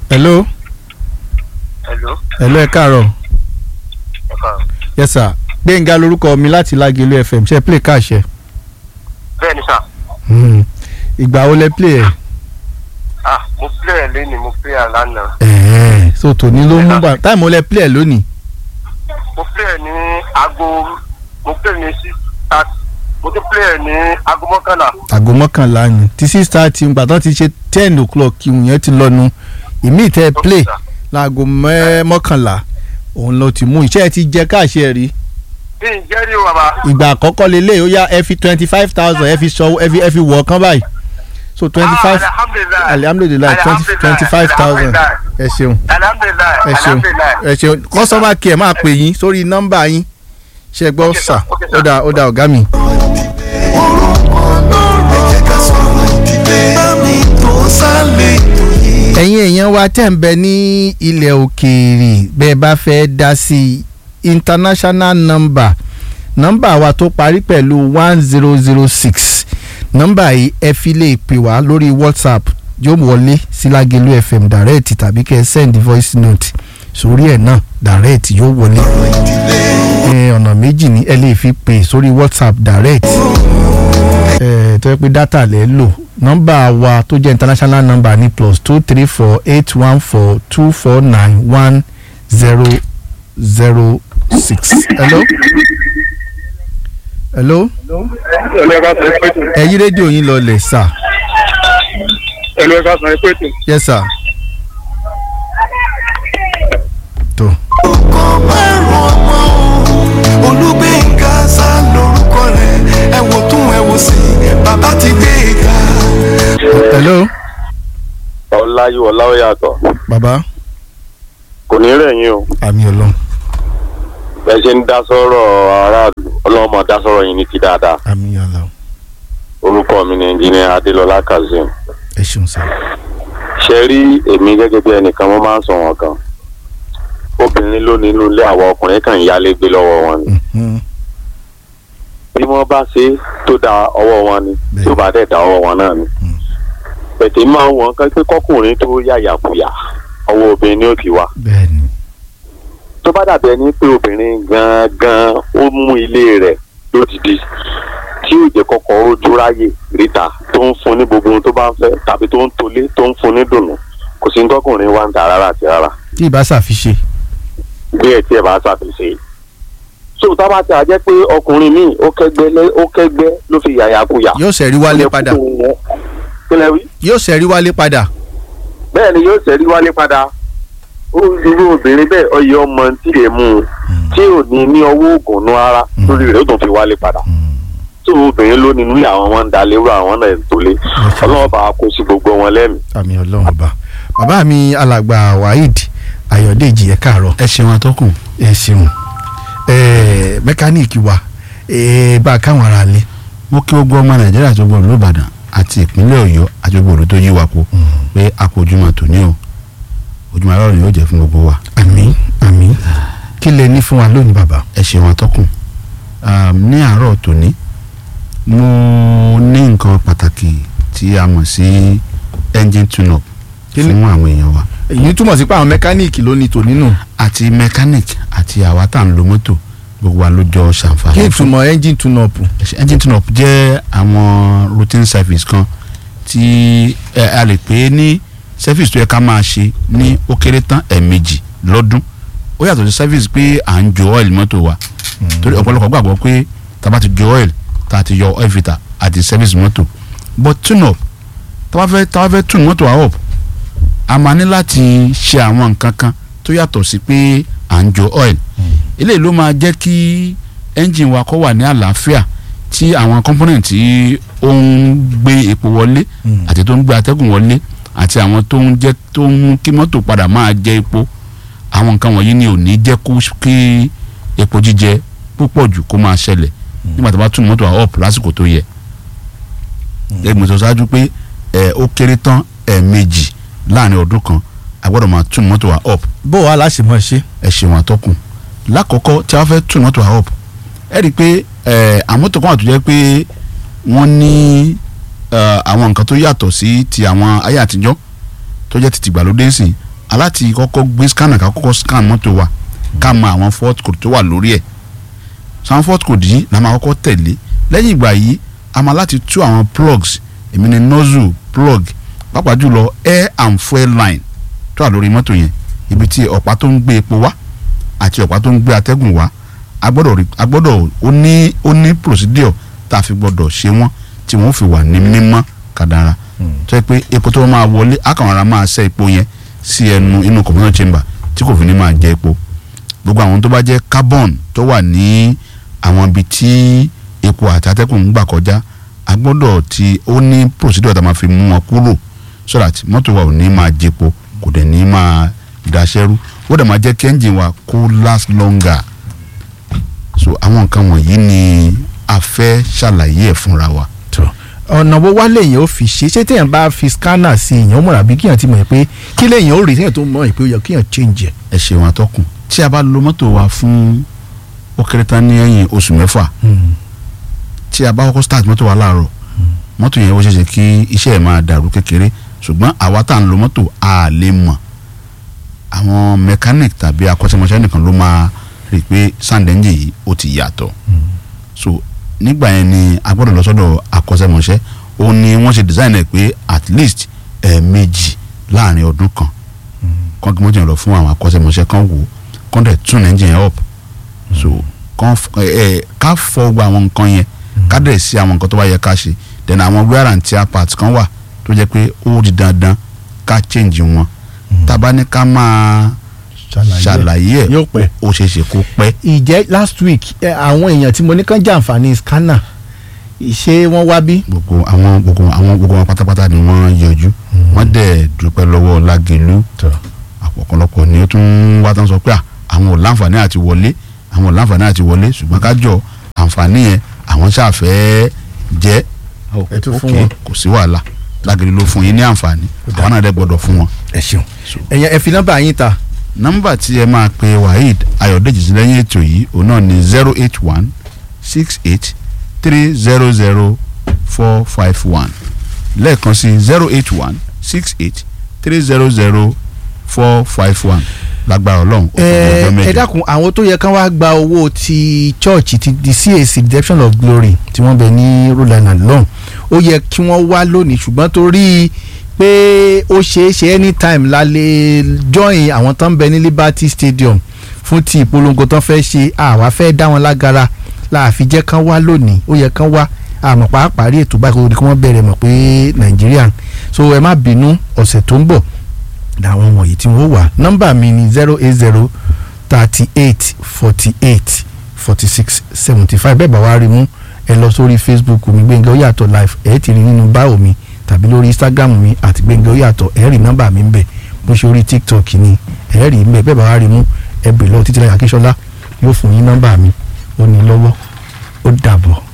hello hello hello ẹ káàárọ̀ ẹ kàn yes sir gbẹ̀ngà lórúkọ mi láti lágẹ̀lú fm ṣe play káàṣẹ. bẹ́ẹ̀ ni sà Hmm. ìgbà wo lẹ play ẹ̀. ah mo play ẹ̀ lẹ́ni mo play ẹ̀ lánàá ẹ̀ẹ́ so tòní ló mú bá táìmù wo lẹ play ẹ̀ lónìí. mo play ẹ̀ ní aago mo play ní six thirty mo tún play ẹ̀ ní aago mọ́kànlá aago mọ́kànlá ni tí six thirty ń gbà tán ti ṣe ten o'clock ìhùn yẹn ti lọ́nu ìmí ìtẹ́ play sà. láago mẹ́- mọ́kànlá òun ló ti mú iṣẹ́ ẹ ti jẹ káàṣẹ rí bí n jẹ́rìí o bàbá ìgbà àkọ́kọ́ lélẹ̀ ó yá ẹ fi twenty five thousand ẹ fi sọ ẹ fi ẹ fi wọ̀ ọ̀kan báyìí so twenty five Ah, alhamdulilayi alihamudulilayi twenty twenty five thousand ẹ ṣeun alhamdulilayi ẹ ṣeun alhamdulilayi ẹ ṣeun customer care máa pè yín sórí nọ́mbà yín ṣe gbọ́ Okay, sir. sà Okay, sir. ó dà ó dà ọ̀gá mi. orúkọ lọ́rọ̀ ẹ jẹ́ ká sọ̀rọ̀ ìdílé bámi tó sálẹ̀ ètò yìí. ẹ̀yin èèyàn wa tẹ̀ ń bẹ ní ilẹ̀ òkèèrè bẹ́ẹ̀ bá fẹ́ dá sí international number nọ́mbà wa tó parí pẹ̀lú one zero zero six nọ́mbà yìí ẹ fi lè pè wá lórí whatsapp yóò wọlé sí Lágelú fm direct tàbí kẹ́ ẹ send voice note sórí ẹ̀ náà direct yóò wọlé ẹ ọ̀nà méjì ni ẹ lè fi pè sórí whatsapp direct ẹ tó yẹ pé dátà lẹ lò nọ́mbà wa tó jẹ́ international number ní plus two three four eight one four two four nine one zero zero six. hello. hello. ẹlú ẹ̀ka sọ ẹ pé tù ẹ yí rédíò yín lọlẹ̀ sà. ẹlú ẹ̀ka sọ ẹ pé tù. yes sir. tó orúkọ márùn ọmọ o olúgbẹ̀ngà sá lórúkọ rẹ̀ ẹ wò tún ẹ wò sí bàbá ti gbé e ga. hello. ọláyú ọláwó yàtọ̀ bàbá kò ní rẹ̀ yín o àmì ọlọ́run bẹ́ẹ̀ ṣe ń dá sọ́rọ̀ aráàlú ọlọ́run máa dá sọ́rọ̀ yín ní ti dáadáa àmì ọlọ́run orúkọ mi ni ẹnjìnìá adélọlá kazeem ẹ ṣeun sà. ṣe rí èmi gẹ́gẹ́ bí ẹnìkan wọ́n máa ń sọ wọn kan obìnrin ló nínú ilé àwọn ọkùnrin kan ìyálé gbé lọ́wọ́ wọn ni Mhm. bí wọ́n bá ṣe tó da ọwọ́ wọn ni Bẹ́ẹ̀. tó bá dẹ̀ da ọwọ́ wọn náà ni pẹ̀tẹ́ máa ń wọ̀n kan pé kọ́kùnrin tó yàyàkuyà ọwọ́ obìnrin ni ó ti wá bẹ́ẹ̀ni tó bá dàbí ẹni pé obìnrin gangan ó mú ilé rẹ̀ lódìdí tí ò jẹ́ kọ́kọ́ rojú ráyè ríta tó ń fún ní gbogbo ohun tó bá ń fẹ́ tàbí tó ń tolé tó ń fún ní dùnnú kò sí ní tọkùnrin wá ń ta rárá àti rárá tí ì bá ṣàfiṣe. bí ẹ tí ẹ bá ṣàfihàn so tá a bá ti àjẹ́ pé ọkùnrin míì ó kẹ́gbẹ́ lé ó kẹ́gbẹ́ ló fi yàyàkuyà yóò ṣẹ̀rí wálé padà kílẹ̀ wí yóò ṣẹ̀rí wálé padà. bẹ́ẹ̀ ni yóò ṣẹ́rí wálé padà ó irú obìnrin bẹ́ẹ̀ ọyẹ ọmọ tí lè mú un tí ò ní ní ọwọ́ oògùn nú ara lórí rẹ̀ ó tún fi wálé padà tó obìnrin ló nínú ilé àwọn wọn ń da lérò àwọn náà ń tolé ọlọ́wọ́ bá a kó sí gbogbo wọn lẹ́mìí. àmì ọlọ́run ọba bàbá mi alàgbà waheed ayọ̀dèjì ẹ káàárọ̀ ẹ ṣeun atọ́kùn ẹ ṣeun ẹ mẹkáníìkì wa ẹ bá a káwọn ará lé mo kí gbogbo ọmọ nàìjíríà tó gbọ́ olùbàdàn àti ìpínlẹ̀ ọ̀yọ́ àti gbogbo olú tó yí wa po pé a kò ojúmọ́ tòní o ojúmọ́ aláwọ̀ yóò jẹ́ fún gbogbo wa àmín àmín kí lẹ ní fún wa lónìí bàbá. ẹ ṣeun atọ́kùn Um, ní àárọ̀ tòní mo ní nǹkan pàtàkì tí a mọ̀ sí engine tune-up Kí ni- fún àwọn èèyàn wa èyí túmọ̀ sí pé àwọn mẹkáníìkì ló ní tò nínú àti mechanic àti àwa tá à ń lo mọ́tò gbogbo wa ló jọ ṣàǹfààní kí fún ìtumọ̀ engine tune up engine tune up jẹ́ àwọn routine service kan tí ẹ, a lè pè é ní service tó yẹ ká máa ṣe ní ó kéré tán ẹ̀ẹ̀mejì lọ́dún ó yàtọ̀ sí service pé à ń jo oil mọ́tò wa torí ọ̀pọ̀lọpọ̀ gbàgbọ́ pé tá a bá ti jo oil tá a ti yọ oil filter àti service mọ́tò but tune up tá a bá fẹ́ tá a bá fẹ́ tune mọ́tò wa up a máa ní láti ṣe àwọn nǹkan kan tó yàtọ̀ sí pé à ń jo oil eléyìí ló máa jẹ́ kí engine wa kó wà ní àlàáfíà tí àwọn component tí ó ń gbé epo wọlé àti tó ń gbé atẹ́gùn wọlé àti àwọn tó ń jẹ́ tó ń mú kí mọ́tò padà máa jẹ epo àwọn nǹkan wọ̀nyí ni ò ní jẹ́ kó kí epo jíjẹ púpọ̀ jù kó máa ṣẹlẹ̀ nígbà tó bá tún mọ́tò wa up lásìkò tó yẹ. gẹ́gẹ́ bí mo sọ ṣáájú pé ẹ̀ ó kéré tán ẹ̀ẹ̀mejì láàrin ọdún kan a gbọ́dọ̀ máa tún mọ́tò wa up bó wàá láṣẹ mọ̀ ṣe. ẹ ṣeun àtọkùn lákọ̀ọ́kọ́ tí a fẹ́ tún mọ́tò wa up ẹ rí i pé ẹ àwọn mọ́tò kan wà tó jẹ́ pé wọ́n ní ẹ, àwọn nǹkan tó yàtọ̀ sí ti àwọn ayé àtijọ́ tó jẹ́ ti tìgbàlódé sí aláti kọ́kọ́ gbé scanner ká kọ́kọ́ scan mọ́tò wa ká mọ àwọn fault code tó wà lórí ẹ̀ sàn fault code yìí la máa kọ́kọ́ tẹ̀lé lẹ́yìn ìgbà yìí a máa láti tú àwọn plugs èmi ni nozzle plug pàápàá jùlọ air and fuel line tó wà lórí mọ́tò yẹn ibi tí ọ̀pá tó ń gbé epo wá àti ọ̀pá tó ń gbé atẹ́gùn wá a gbọ́dọ̀ rí a gbọ́dọ̀ ó ní ó ní procedure tá a fi gbọ́dọ̀ ṣe wọ́n tí wọ́n fi wà ní mímọ́ kàdára tó yẹ pé epo tó máa wọlé akànwara máa ṣẹ́ epo yẹn sí ẹnu inú combustion chamber tí kò fi ní máa jẹ epo gbogbo àwọn tó bá jẹ́ carbon tó wà ní àwọn ibi tí epo àti atẹ́gùn ń gbà kọjá a gbọ́dọ̀ tí ó ní procedure tá a máa fi mú wọn kúrò so that mọ́tò wa ò ní máa jẹpo kò dẹ̀ ní máa daṣẹ́rú ó dẹ̀ máa jẹ́ kí engine wa kó last longer so àwọn nǹkan wọ̀nyí ni a fẹ́ ṣàlàyé ẹ̀ fúnra wa. tó ọ̀nà wo wá lèyìn ó fi ṣe ṣé téèyàn bá fi scanner sí èèyàn ó mọ̀ra bí kíyàn ti mọ̀ pé kí lèyìn ó rí téèyàn tó mọ̀ pé ó yẹ kíyàn change ẹ̀. ẹ ṣeun atọ́kùn tí a bá lo mọ́tò wa fún ó kéré tán ní ẹ̀yìn oṣù mẹ́fà tí a bá kọ́kọ́ start mọ́tò wa láàárọ̀ mọ́tò yẹn ó ṣeéṣe kí iṣẹ́ ẹ̀ máa dàrú kékeré ṣùgbọ́n àwa tá à ń lo mọ́tò a lè mọ̀ àwọn mechanic tàbí akọ́ṣẹ́mọṣẹ́ nìkan ló máa rí i pé sound engine yìí ó ti yàtọ̀ so nígbà yẹn ni a gbọ́dọ̀ lọ sọ́dọ̀ akọ́ṣẹ́mọṣẹ́ ó ní wọ́n ṣe design ẹ̀ pé at least ẹ̀ẹ̀mejì láàrin ọdún kan kán kí mọ́tò yẹn lọ fún àwọn akọ́ṣẹ́mọṣẹ́ kan wò kán dẹ̀ tune engine yẹn up so kán f- ẹ ẹ ká fọ gba àwọn nǹkan yẹn ká dẹ̀ sí àwọn nǹkan tó bá yẹ ká ṣe then àwọn wear and tear parts kan wà tó jẹ́ pé ó di dandan ká change wọn tábà ní ká máa ṣàlàyé ẹ̀ yóò pẹ́. ó ṣeé ṣe kó pẹ́ ìjẹ́ last week ẹ, àwọn èèyàn tí mo ní kàn jàǹfààní scanner ṣé wọ́n wá bí. gbogbo àwọn gbogbo àwọn gbogbo wọn pátápátá ni wọ́n yọjú wọ́n dẹ̀ dúpẹ́ lọ́wọ́ lágẹ̀lú ọ̀pọ̀lọpọ̀ ni ó tún wá tán sọ pé à, àwọn ò láǹfààní àti wọlé àwọn ò láǹfààní àti wọlé ṣùgbọ́n kájọ àǹfààní yẹn àwọn ṣàfẹ́ jẹ́ Ẹ tún fún ok, wọn. kò sí wàhálà lágẹ̀lú ló fún yín ní àǹfààní àwọn náà dẹ̀ gbọ́dọ̀ fún wọn. ẹ ṣeun ẹ̀yẹ ẹ fi nọ́mbà yín ta nọ́mbà tí ẹ máa pe waheed ayọ̀dèjì sí lẹ́yìn ètò yìí òun náà ni zero eight one six eight three zero zero four five one lẹ́ẹ̀kan sí zero eight one six eight three zero zero four five one lágbára ọlọ́run ó ẹ ọjọ́ ẹ mẹ́jọ. dákun àwọn tó yẹ kán wá gba owó ti church ti di CAC redemption of glory tí wọ́n bẹ ní Rhode Island lọ́hùn ó yẹ kí wọ́n wá lónìí ṣùgbọ́n torí pé ó ṣeé ṣe anytime la lè join àwọn tó ń bẹ ní Liberty Stadium fún ti ìpolongo tó fẹ́ ṣe àwa fẹ́ dá wọn lágara láàfi jẹ́ kán wá lónìí ó yẹ kán wá àmọ́ pàápàá rí ètò báyìí kó wọ́n bẹ̀rẹ̀ mọ̀ pé Nàìjíríà so ẹ má bínú ọ̀sẹ̀ tó ń bọ̀ làwọn wọ̀nyí tí wọ́n wà nọ́mbà mi ni zero eight zero thirty eight forty eight forty six seventy five bẹ́ẹ̀ bá wá rí mú ẹ lọ sórí facebook mi Gbẹ́ngà Oyàtọ̀ live ẹ̀ ti rí nínú báwo mi tàbí lórí instagram mi àti Gbẹ́ngà Oyàtọ̀ ẹ̀ rí nọ́mbà mi ń bẹ̀ bó ṣe orí tiktok ni ẹ̀ rí ń bẹ̀ bẹ́ẹ̀ bá wá rí mú ẹ bèrè lọ́wọ́ Títílayọ̀ Akínsọ́lá yóò fún yín nọ́mbà mi ó ní lọ́wọ́ ó dàbọ̀.